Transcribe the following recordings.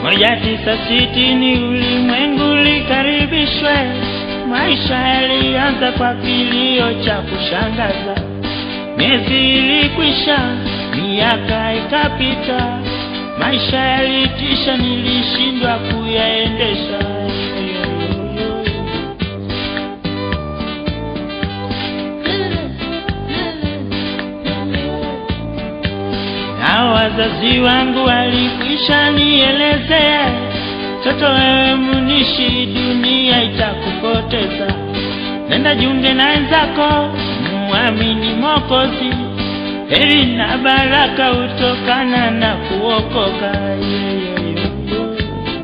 moja tisa sitini ulimwengu likaribishwe. Maisha yalianza kwa kilio cha kushangaza, miezi ilikwisha, miaka ikapita, maisha yalitisha, nilishindwa kuyaendesha. na wazazi wangu walikwisha nielezea, toto wewe munishi, dunia itakupoteza. Nenda jiunge na wenzako, muamini Mwokozi, heri na baraka hutokana na kuokoka. Yeah, yeah, yeah, yeah.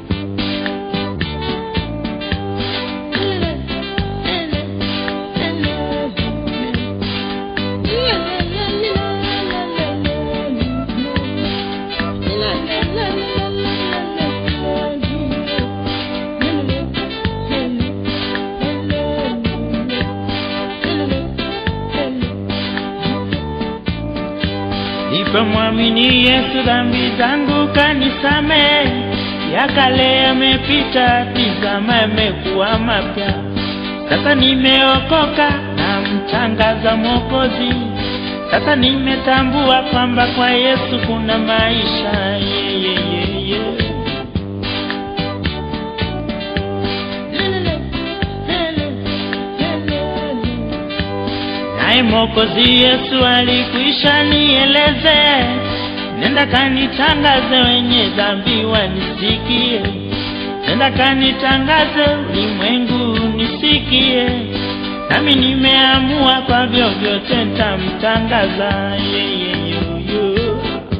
Nilipomwamini Yesu dhambi zangu kanisamehe, ya kale yamepita, tizama yamekuwa mapya. Sasa nimeokoka na mtangaza Mwokozi, sasa nimetambua kwamba kwa Yesu kuna maisha yeah, yeah, yeah, yeah. Naye Mwokozi Yesu alikwisha nieleze, nenda kanitangaze, wenye dhambi wanisikie, nenda kanitangaze, ulimwengu nisikie, nami nimeamua kwa vyovyote nitamtangaza yeye yoyo.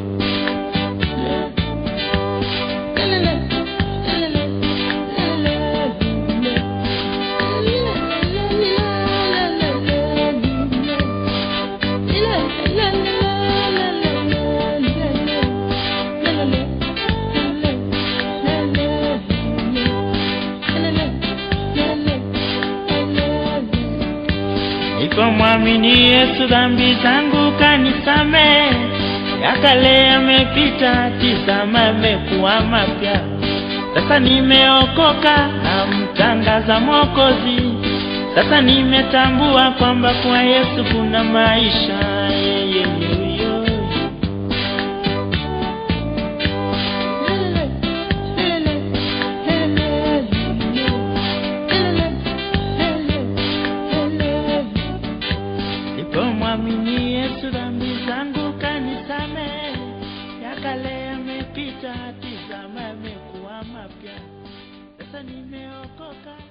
Nilipomwamini Yesu dhambi zangu kanisamehe, ya kale yamepita, tizama yamekuwa mapya. Sasa nimeokoka na mtangaza Mwokozi, sasa nimetambua kwamba kwa Yesu kuna maisha yeah, yeah, yeah, yeah. Nilipomwamini Yesu dhambi zangu kanisamehe, ya kale yamepita, tizama yamekuwa mapya. Sasa nimeokoka